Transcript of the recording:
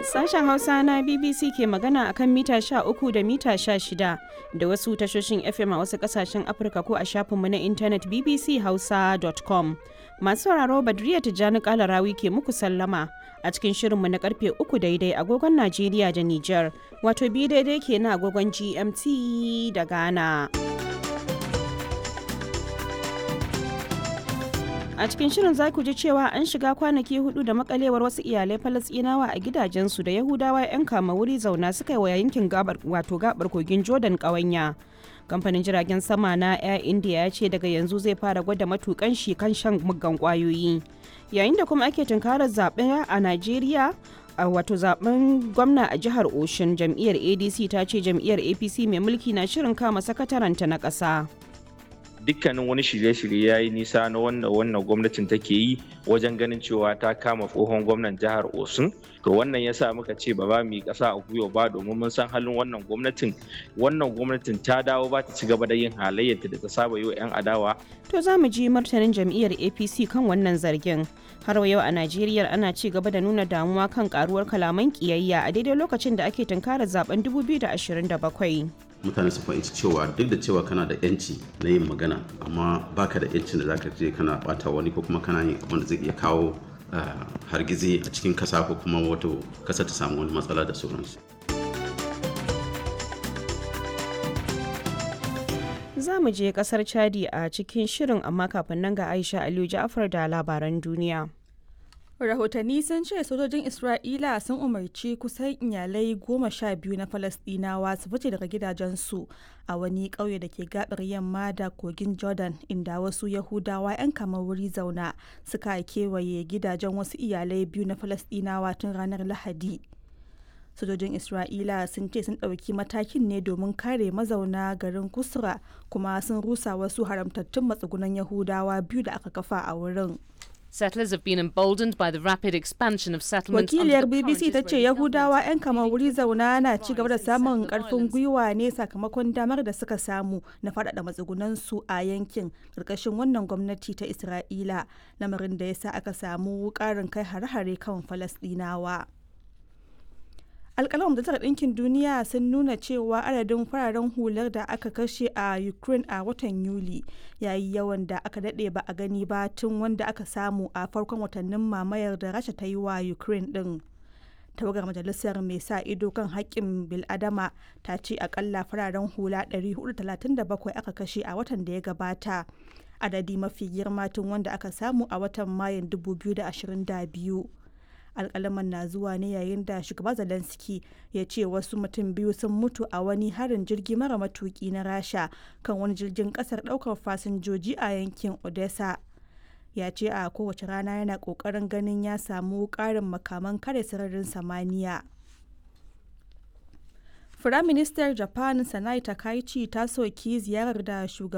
Sashen Hausa na BBC ke magana akan mita 13 da mita 16 da wasu tashoshin FM a wasu kasashen Afirka ko a shafinmu na intanet bbchausa.com. Masu sauraro Badriya Tijjani Kalarawi ke muku sallama a cikin shirinmu na karfe 3 daidai agogon Najeriya da Nijar, wato bi daidai ke na agogon GMT da Ghana. a cikin shirin za ku ji cewa an shiga kwanaki hudu da makalewar wasu iyalai falasɗinawa a gidajensu da yahudawa 'yan kama wuri zauna suka yi wa yankin gabar wato gabar kogin jordan ƙawanya kamfanin jiragen sama na air india ya ce daga yanzu zai fara gwada matukan shi kan shan muggan kwayoyi yayin da kuma ake tunkarar zaɓe a najeriya a wato zaben gwamna a jihar oshun jam'iyyar adc ta ce jam'iyyar apc mai mulki na shirin kama sakataranta na ƙasa. dukkanin wani shirye-shirye ya yi nisa na wannan wannan gwamnatin take yi wajen ganin cewa ta kama tsohon gwamnan jihar osun to wannan ya sa muka ce ba za mu yi ƙasa a gwiwa ba domin mun san halin wannan gwamnatin wannan gwamnatin ta dawo ba ta ci gaba da yin halayyarta da ta saba yi wa 'yan adawa to za mu ji martanin jam'iyyar apc kan wannan zargin har yau a najeriya ana ci gaba da nuna damuwa kan karuwar kalaman kiyayya a daidai lokacin da ake tunkarar zaben 2027 mutane su fahimci cewa duk da cewa kana da yanci na yin magana amma baka da yancin da zaka je kana bata wani ko kuma kana yin abin da zai iya kawo hargizi a cikin kasa ko kuma wato kasa ta samu wani matsala da sauransu za mu je kasar chadi a cikin shirin amma kafin nan ga aisha aliyu ja'afar da labaran duniya rahotanni sun ce sojojin isra'ila sun umarci kusan iyalai goma sha biyu na falasdinawa su fice daga gidajensu a wani ƙauye da ke gabar yamma da kogin jordan inda wasu yahudawa 'yan kamar wuri zauna suka kewaye gidajen wasu iyalai biyu na falasdinawa tun ranar lahadi sojojin isra'ila sun ce sun ɗauki matakin ne domin kare mazauna garin kusra kuma sun rusa wasu haramtattun matsugunan yahudawa biyu da aka kafa a wurin Settlers have been emboldened by the rapid expansion of settlements Wakiliyar BBC ta ce Yahudawa 'yan kamar wuri zauna na ci gaba da samun karfin gwiwa ne sakamakon damar da suka samu na faɗaɗa matsugunansu a yankin ƙarƙashin wannan gwamnati ta Isra'ila lamarin da ya sa aka samu ƙarin kai hare-hare kan Falasɗinawa. alkalin majalisar ɗinkin duniya sun nuna cewa adadin fararen hular da aka kashe a ukraine a watan yuli yayi yawan da aka daɗe ba a gani ba tun wanda aka samu a farkon watannin mamayar da rasha ta yi wa ukraine ɗin tawagar majalisar mai sa ido kan haƙƙin biladama ta ce akalla fararen hula 437 aka kashe a watan da ya gabata adadi mafi girma tun wanda aka samu a watan mayun 2022 alkalaman na zuwa ne yayin da shugaba zelensky ya ce wasu mutum biyu sun mutu a wani harin jirgi mara matuki na rasha kan wani jirgin kasar daukar fasinjoji a yankin odessa ya ce a kowace rana yana kokarin ganin ya samu karin makaman kare sararin samaniya Firaministar Japan Sanai Takaichi ta soki ziyarar da shugaban